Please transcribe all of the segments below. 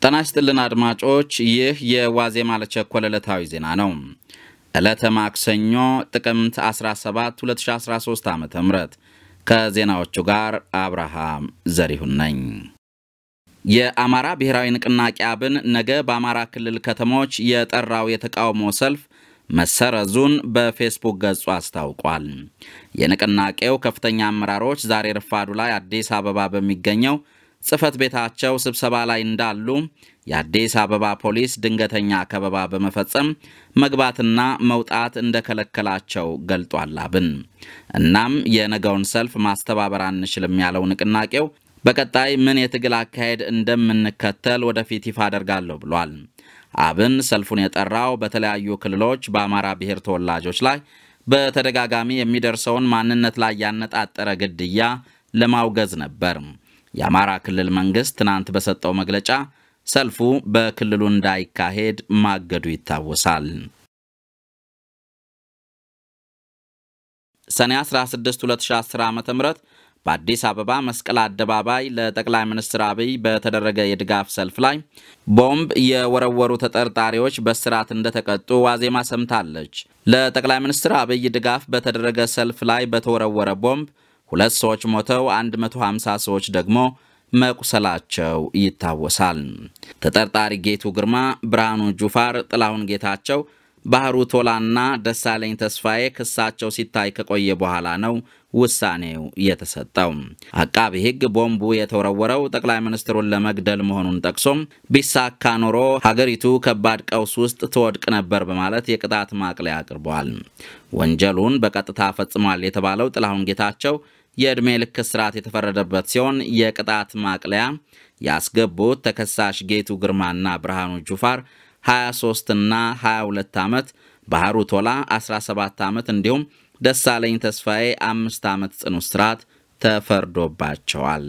ጤና ይስጥልን አድማጮች፣ ይህ የዋዜማ ለቸኮለ ዕለታዊ ዜና ነው። ዕለተ ማክሰኞ ጥቅምት 17 2013 ዓ ም ከዜናዎቹ ጋር አብርሃም ዘሪሁን ነኝ። የአማራ ብሔራዊ ንቅናቄ አብን ነገ በአማራ ክልል ከተሞች የጠራው የተቃውሞ ሰልፍ መሰረዙን በፌስቡክ ገጹ አስታውቋል። የንቅናቄው ከፍተኛ አመራሮች ዛሬ ረፋዱ ላይ አዲስ አበባ በሚገኘው ጽህፈት ቤታቸው ስብሰባ ላይ እንዳሉ የአዲስ አበባ ፖሊስ ድንገተኛ ከበባ በመፈጸም መግባትና መውጣት እንደከለከላቸው ገልጧል። አብን እናም የነገውን ሰልፍ ማስተባበር አንችልም ያለው ንቅናቄው በቀጣይ ምን የትግል አካሄድ እንደምንከተል ወደፊት ይፋ አደርጋለሁ ብሏል። አብን ሰልፉን የጠራው በተለያዩ ክልሎች በአማራ ብሔር ተወላጆች ላይ በተደጋጋሚ የሚደርሰውን ማንነት ላይ ያነጣጠረ ግድያ ለማውገዝ ነበር። የአማራ ክልል መንግስት ትናንት በሰጠው መግለጫ ሰልፉ በክልሉ እንዳይካሄድ ማገዱ ይታወሳል። ሰኔ 16 2010 ዓ ም በአዲስ አበባ መስቀል አደባባይ ለጠቅላይ ሚኒስትር አብይ በተደረገ የድጋፍ ሰልፍ ላይ ቦምብ የወረወሩ ተጠርጣሪዎች በስርዓት እንደተቀጡ ዋዜማ ሰምታለች። ለጠቅላይ ሚኒስትር አብይ ድጋፍ በተደረገ ሰልፍ ላይ በተወረወረ ቦምብ ሁለት ሰዎች ሞተው 150 ሰዎች ደግሞ መቁሰላቸው ይታወሳል። ተጠርጣሪ ጌቱ ግርማ፣ ብርሃኑ ጁፋር፣ ጥላሁን ጌታቸው ባህሩ ቶላና ደሳለኝ ተስፋዬ ክሳቸው ሲታይ ከቆየ በኋላ ነው ውሳኔው የተሰጠው። አቃቢ ሕግ ቦምቡ የተወረወረው ጠቅላይ ሚኒስትሩን ለመግደል መሆኑን ጠቅሶም ቢሳካ ኖሮ ሀገሪቱ ከባድ ቀውስ ውስጥ ትወድቅ ነበር በማለት የቅጣት ማቅለያ አቅርበዋል። ወንጀሉን በቀጥታ ፈጽሟል የተባለው ጥላሁን ጌታቸው የዕድሜ ልክ እስራት የተፈረደበት ሲሆን የቅጣት ማቅለያ ያስገቡት ተከሳሽ ጌቱ ግርማና ብርሃኑ ጁፋር 23 እና 22 ዓመት፣ ባህሩ ቶላ 17 ዓመት እንዲሁም ደሳለኝ ተስፋዬ አምስት ዓመት ጽኑ እስራት ተፈርዶባቸዋል።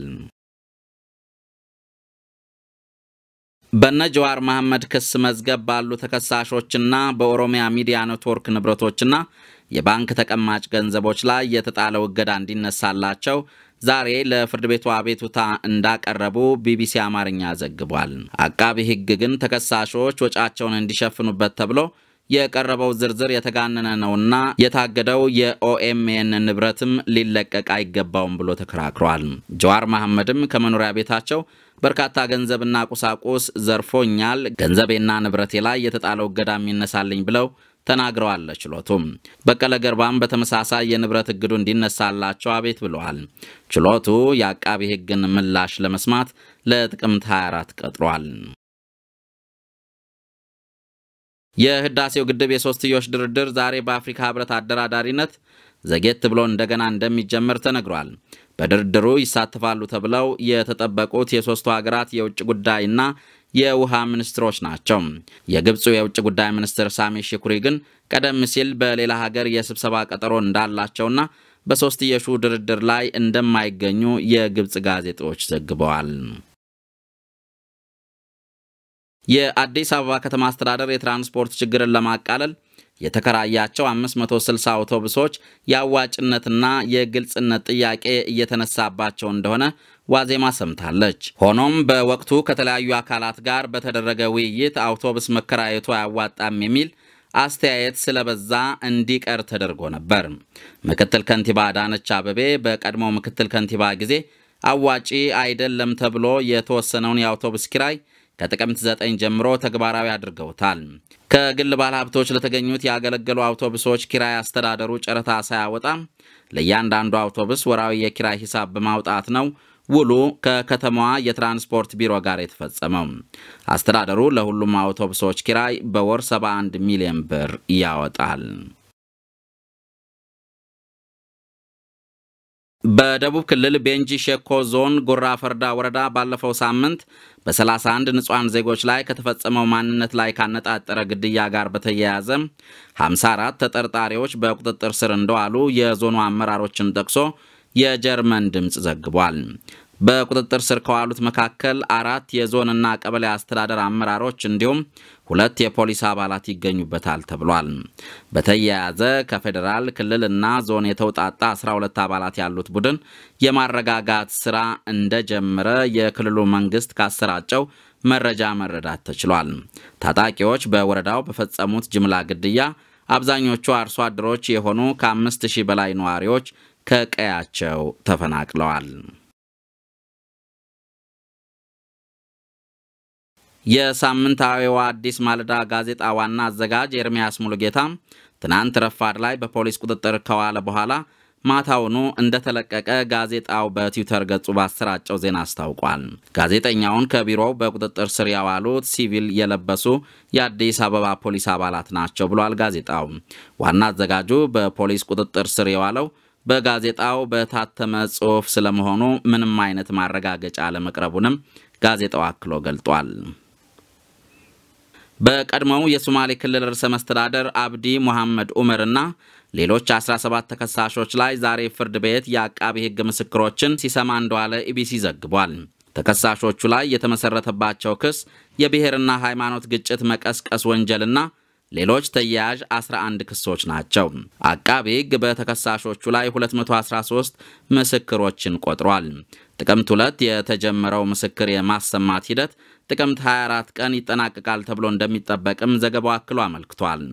በነ ጀዋር መሐመድ ክስ መዝገብ ባሉ ተከሳሾችና በኦሮሚያ ሚዲያ ኔትወርክ ንብረቶችና የባንክ ተቀማጭ ገንዘቦች ላይ የተጣለው እገዳ እንዲነሳላቸው ዛሬ ለፍርድ ቤቱ አቤቱታ እንዳቀረቡ ቢቢሲ አማርኛ ዘግቧል። አቃቢ ሕግ ግን ተከሳሾች ወጫቸውን እንዲሸፍኑበት ተብሎ የቀረበው ዝርዝር የተጋነነ ነውና የታገደው የኦኤምኤን ንብረትም ሊለቀቅ አይገባውም ብሎ ተከራክሯል። ጀዋር መሐመድም ከመኖሪያ ቤታቸው በርካታ ገንዘብና ቁሳቁስ ዘርፎኛል፣ ገንዘቤና ንብረቴ ላይ የተጣለው እገዳ የሚነሳልኝ ብለው ተናግረዋል። ችሎቱም በቀለ ገርባም በተመሳሳይ የንብረት እግዱ እንዲነሳላቸው አቤት ብለዋል። ችሎቱ የአቃቢ ሕግን ምላሽ ለመስማት ለጥቅምት 24 ቀጥሯል። የህዳሴው ግድብ የሶስትዮሽ ድርድር ዛሬ በአፍሪካ ህብረት አደራዳሪነት ዘጌት ብሎ እንደገና እንደሚጀምር ተነግሯል። በድርድሩ ይሳተፋሉ ተብለው የተጠበቁት የሦስቱ ሀገራት የውጭ ጉዳይና የውሃ ሚኒስትሮች ናቸው። የግብፁ የውጭ ጉዳይ ሚኒስትር ሳሚ ሽኩሪ ግን ቀደም ሲል በሌላ ሀገር የስብሰባ ቀጠሮ እንዳላቸውና በሶስትዮሹ ድርድር ላይ እንደማይገኙ የግብፅ ጋዜጦች ዘግበዋል። የአዲስ አበባ ከተማ አስተዳደር የትራንስፖርት ችግርን ለማቃለል የተከራያቸው 560 አውቶቡሶች የአዋጭነትና የግልጽነት ጥያቄ እየተነሳባቸው እንደሆነ ዋዜማ ሰምታለች። ሆኖም በወቅቱ ከተለያዩ አካላት ጋር በተደረገ ውይይት አውቶቡስ መከራየቱ አያዋጣም የሚል አስተያየት ስለበዛ እንዲቀር ተደርጎ ነበር። ምክትል ከንቲባ አዳነች አበቤ በቀድሞ ምክትል ከንቲባ ጊዜ አዋጪ አይደለም ተብሎ የተወሰነውን የአውቶቡስ ኪራይ ከጥቅምት 9 ጀምሮ ተግባራዊ አድርገውታል። ከግል ባለሀብቶች ለተገኙት ያገለገሉ አውቶቡሶች ኪራይ አስተዳደሩ ጨረታ ሳያወጣ ለእያንዳንዱ አውቶቡስ ወራዊ የኪራይ ሂሳብ በማውጣት ነው ውሉ ከከተማዋ የትራንስፖርት ቢሮ ጋር የተፈጸመው። አስተዳደሩ ለሁሉም አውቶቡሶች ኪራይ በወር 71 ሚሊዮን ብር ያወጣል። በደቡብ ክልል ቤንጂ ሼኮ ዞን ጉራ ፈርዳ ወረዳ ባለፈው ሳምንት በ31 ንጹሐን ዜጎች ላይ ከተፈጸመው ማንነት ላይ ካነጣጠረ ግድያ ጋር በተያያዘ 54 ተጠርጣሪዎች በቁጥጥር ስር እንደዋሉ የዞኑ አመራሮችን ጠቅሶ የጀርመን ድምፅ ዘግቧል። በቁጥጥር ስር ከዋሉት መካከል አራት የዞንና ቀበሌ አስተዳደር አመራሮች እንዲሁም ሁለት የፖሊስ አባላት ይገኙበታል ተብሏል። በተያያዘ ከፌዴራል ክልልና ዞን የተውጣጣ 12 አባላት ያሉት ቡድን የማረጋጋት ስራ እንደጀመረ የክልሉ መንግስት ካሰራጨው መረጃ መረዳት ተችሏል። ታጣቂዎች በወረዳው በፈጸሙት ጅምላ ግድያ አብዛኞቹ አርሶ አደሮች የሆኑ ከአምስት ሺህ በላይ ነዋሪዎች ከቀያቸው ተፈናቅለዋል። የሳምንታዊዋ አዲስ ማለዳ ጋዜጣ ዋና አዘጋጅ ኤርሚያስ ሙሉጌታ ትናንት ረፋድ ላይ በፖሊስ ቁጥጥር ከዋለ በኋላ ማታውኑ እንደተለቀቀ ጋዜጣው በትዊተር ገጹ ባሰራጨው ዜና አስታውቋል። ጋዜጠኛውን ከቢሮው በቁጥጥር ስር ያዋሉት ሲቪል የለበሱ የአዲስ አበባ ፖሊስ አባላት ናቸው ብሏል ጋዜጣው። ዋና አዘጋጁ በፖሊስ ቁጥጥር ስር የዋለው በጋዜጣው በታተመ ጽሑፍ ስለመሆኑ ምንም አይነት ማረጋገጫ አለመቅረቡንም ጋዜጣው አክሎ ገልጧል። በቀድሞው የሶማሌ ክልል ርዕሰ መስተዳደር አብዲ ሙሐመድ ኡመርና ሌሎች 17 ተከሳሾች ላይ ዛሬ ፍርድ ቤት የአቃቢ ሕግ ምስክሮችን ሲሰማ እንደዋለ ኢቢሲ ዘግቧል። ተከሳሾቹ ላይ የተመሰረተባቸው ክስ የብሔርና ሃይማኖት ግጭት መቀስቀስ ወንጀልና ሌሎች ተያያዥ 11 ክሶች ናቸው። አቃቢ ሕግ በተከሳሾቹ ላይ 213 ምስክሮችን ቆጥሯል። ጥቅምት ሁለት የተጀመረው ምስክር የማሰማት ሂደት ጥቅምት 24 ቀን ይጠናቀቃል ተብሎ እንደሚጠበቅም ዘገባው አክሎ አመልክቷል።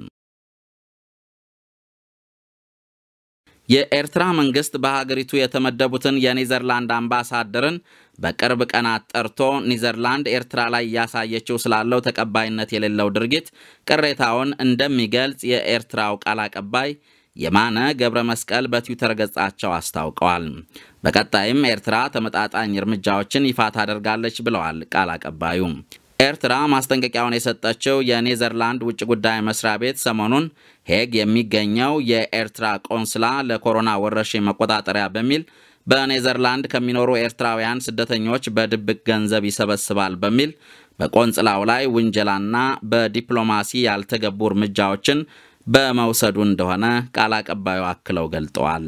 የኤርትራ መንግስት በሀገሪቱ የተመደቡትን የኔዘርላንድ አምባሳደርን በቅርብ ቀናት ጠርቶ ኒዘርላንድ ኤርትራ ላይ እያሳየችው ስላለው ተቀባይነት የሌለው ድርጊት ቅሬታውን እንደሚገልጽ የኤርትራው ቃል አቀባይ የማነ ገብረ መስቀል በትዊተር ገጻቸው አስታውቀዋል። በቀጣይም ኤርትራ ተመጣጣኝ እርምጃዎችን ይፋ ታደርጋለች ብለዋል ቃል አቀባዩ። ኤርትራ ማስጠንቀቂያውን የሰጠችው የኔዘርላንድ ውጭ ጉዳይ መስሪያ ቤት ሰሞኑን ሄግ የሚገኘው የኤርትራ ቆንስላ ለኮሮና ወረርሽኝ መቆጣጠሪያ በሚል በኔዘርላንድ ከሚኖሩ ኤርትራውያን ስደተኞች በድብቅ ገንዘብ ይሰበስባል በሚል በቆንጽላው ላይ ውንጀላና በዲፕሎማሲ ያልተገቡ እርምጃዎችን በመውሰዱ እንደሆነ ቃል አቀባዩ አክለው ገልጠዋል።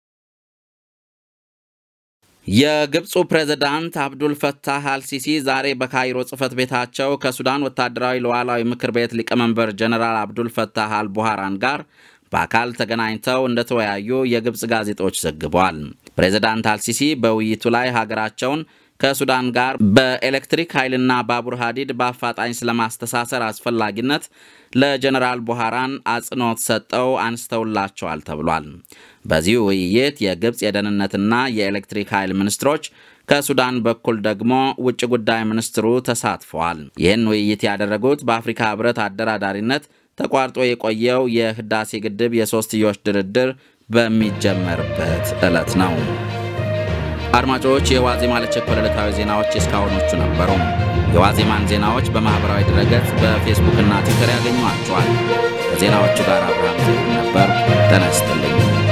የግብፁ ፕሬዝዳንት አብዱል ፈታህ አልሲሲ ዛሬ በካይሮ ጽህፈት ቤታቸው ከሱዳን ወታደራዊ ሉዓላዊ ምክር ቤት ሊቀመንበር ጀነራል አብዱል ፈታህ አልቡሃራን ጋር በአካል ተገናኝተው እንደተወያዩ የግብፅ ጋዜጦች ዘግበዋል። ፕሬዝዳንት አልሲሲ በውይይቱ ላይ ሀገራቸውን ከሱዳን ጋር በኤሌክትሪክ ኃይልና ባቡር ሀዲድ በአፋጣኝ ስለማስተሳሰር አስፈላጊነት ለጀነራል ቡሃራን አጽንኦት ሰጠው አንስተውላቸዋል ተብሏል። በዚህ ውይይት የግብፅ የደህንነትና የኤሌክትሪክ ኃይል ሚኒስትሮች ከሱዳን በኩል ደግሞ ውጭ ጉዳይ ሚኒስትሩ ተሳትፈዋል። ይህን ውይይት ያደረጉት በአፍሪካ ህብረት አደራዳሪነት ተቋርጦ የቆየው የህዳሴ ግድብ የሶስትዮሽ ድርድር በሚጀመርበት ዕለት ነው። አድማጮች፣ የዋዜማ ለቸኮለ ዕለታዊ ዜናዎች እስካሁኖቹ ነበሩ። የዋዜማን ዜናዎች በማኅበራዊ ድረገጽ በፌስቡክና ትዊተር ያገኟቸዋል። ከዜናዎቹ ጋር አብርሃም ነበር። ጤና ይስጥልኝ።